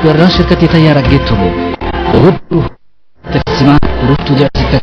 weeraran shirkadii tayaara geedtogo ugu tirsimaan ururtooda cusubka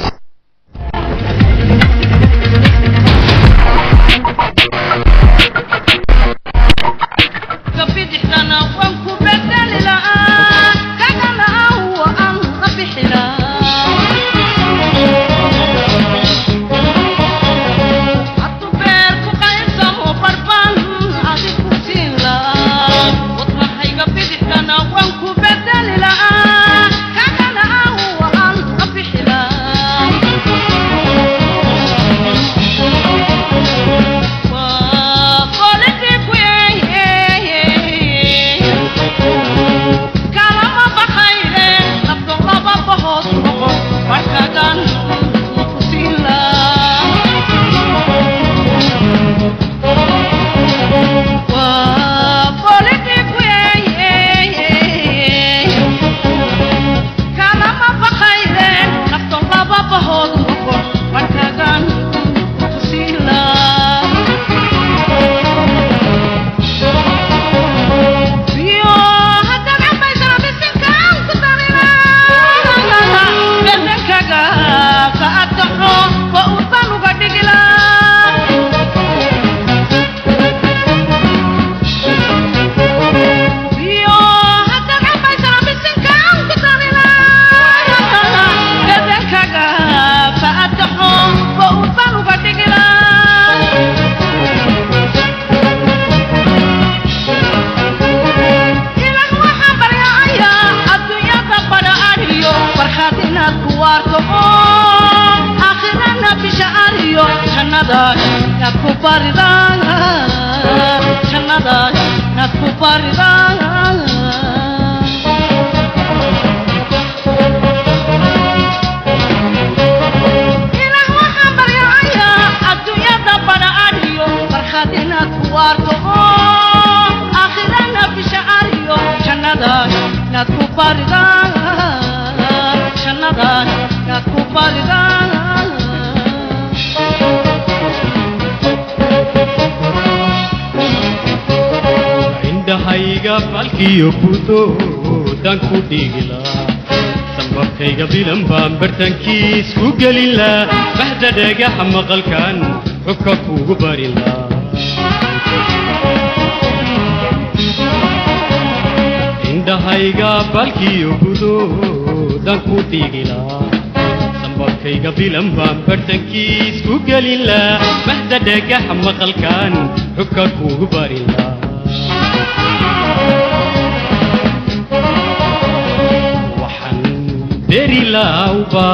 falkiyo budoodaan ku dhigila sambabkayga bilan baan bartankiis ku gelila bahda dhagaxa maqalkan xubka kugu barila indhahayga falkiyo budoodaan ku dhigila sambabkayga bilan baan bartankiis ku gelila bahda dhagaxa maqalkan xubka kugu barila berilawba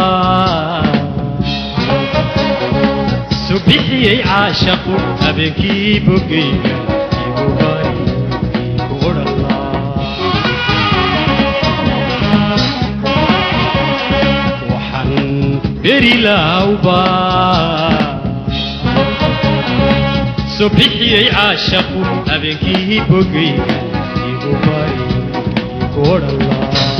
subixiyey caashaqu habeenkii bogayga igu bari igu odhala waxaan berilawba subixiyey caashaqu habeenkii bogayga igu bari igu odhala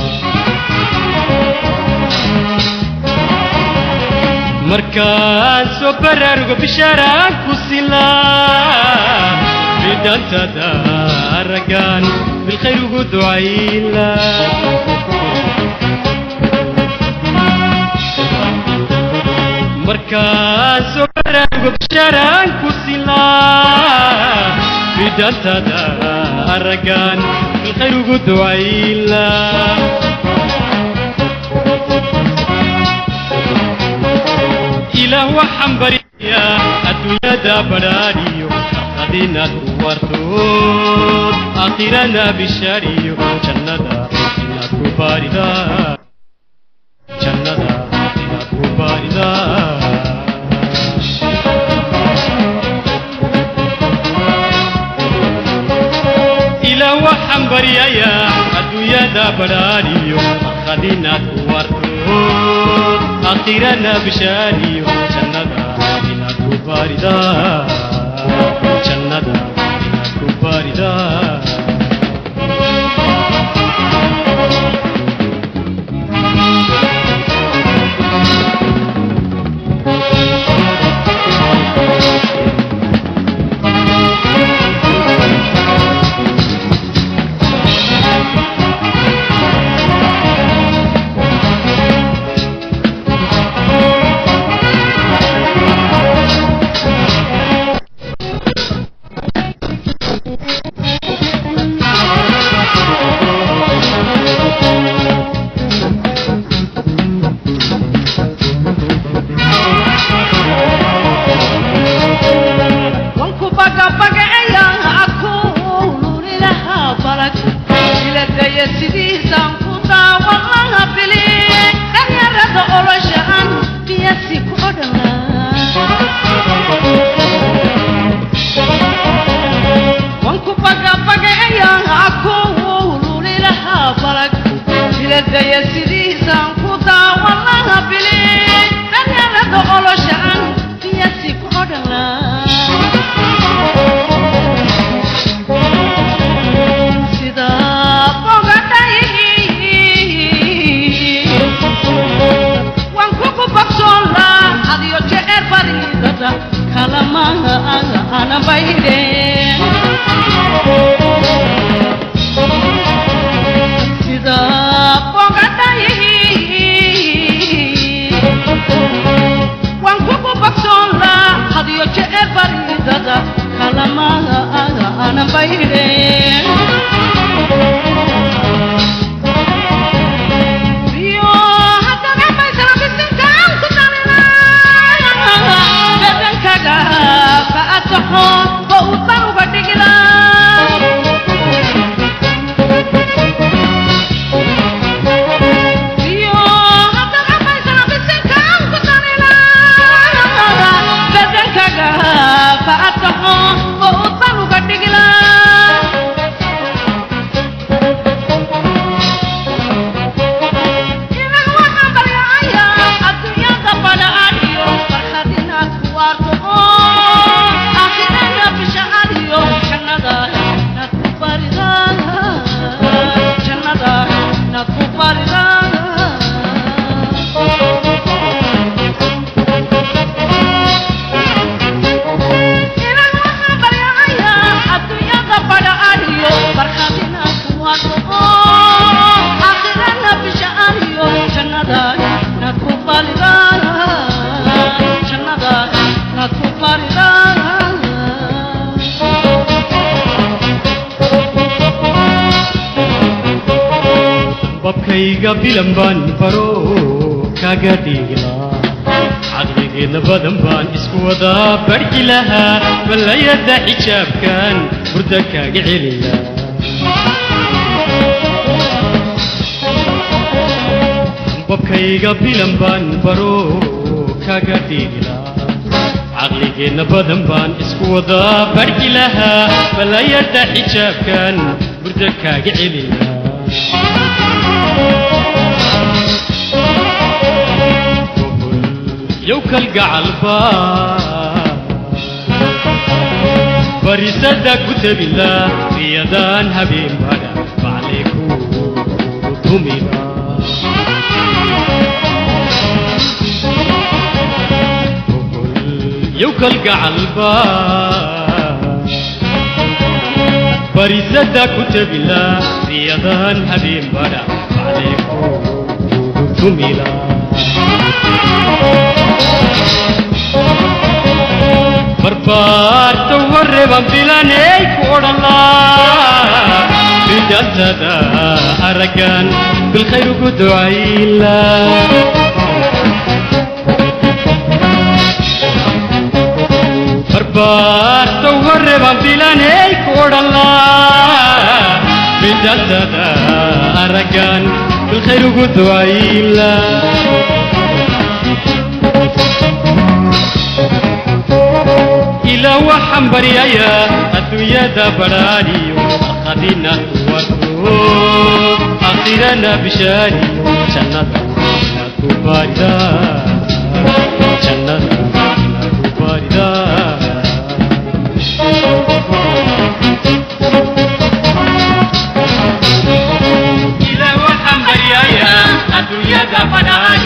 markaan soo baraaruga bishaaraan ku silaa bidhantada raggaan bilkhayr ugu ducayla markaan soo baraaruga bishaaraan ku silaa bidhantada raggaan bilkhayr ugu ducayla ilaah waxaan baryayaa adduunyada badhaadhiyo adinaad ku wartood aakhirana bishaariyo jannada inaad ku baaridaa jannada inaad ku baaridaa ilaah waxaan baryayaa adduunyada badhaadhiyo adinaad ku wartood aakhirana bishaariyo jannada inaad ku baaridaa jannada inaad ku baaridaa daya sidiisaan ku daawan laha bili dhalinyarada oloshaan biyasi ku odhanaa wanku bagabagaeyaan aku lulilaha balag jiladaya sidiisaan ku daawan laha bili dhalinyarada oloshaan biyasi ku odhanaa sida bogadhay waan kugu bogsoon laa adiyo jeer baridada kalamaha ana baydeen sida bogadhay waan kugu bogsoon laa adiyo jeer baridada kalamaha ana baydeen Rio, haddana maysana bisinkaan ku dalinaa. Bedankaga ba'ataxo, oo u dan uga dhigilaa. Rio, haddana maysana bisinkaan ku dalinaa. Bedankaga ba'ataxo, oo u dan uga dhigilaa. Inaan waxaan baryacayaa adduunyada badhaadhiyo farxad inaad ku waarto oo aakhirana bishacadiyo jannada inaad ku baridaan jannada inaad ku baridaan inaan waxaan baryacayaa adduunyada badhaadhiyo farxad inaad ku waarto oo aakhirana bishacadiyo jannada inaad ku baridaan jannada inaad ku baridaan babkayga bilan baan faro kaga dhigilaa caqligeedna badan baan isku wadaa barki lahaa ballayada xijaabkan burda kaaga celila babkayga bilan baan faro kaga dhigilaa caqligeedna badan baan isku wadaa barki lahaa ballayada xijaabkan burda kaaga celila يوكل قعلبا بريسدا كتب الله في يدان حبيب هذا فعليكو تميلا يوكل قعلبا بريسدا كتب الله في يدان حبيب هذا فعليكو تميلا barbaarta warreban bilanay ku odhanlaa bijantada araggan bilkhayr ugu ducayla barbaarta warreban bilanay ku odhanlaa bijantada araggan bilkhayr ugu ducayla ilaa waxaan baryayaa adduunyada badhaadhiyo akhadina kuwarto akhirana bishaariyo jannada inaad ku baaridaa jannada inaad ku baaridaa ilaa waxaan baryayaa adduunyada badhaadhiyo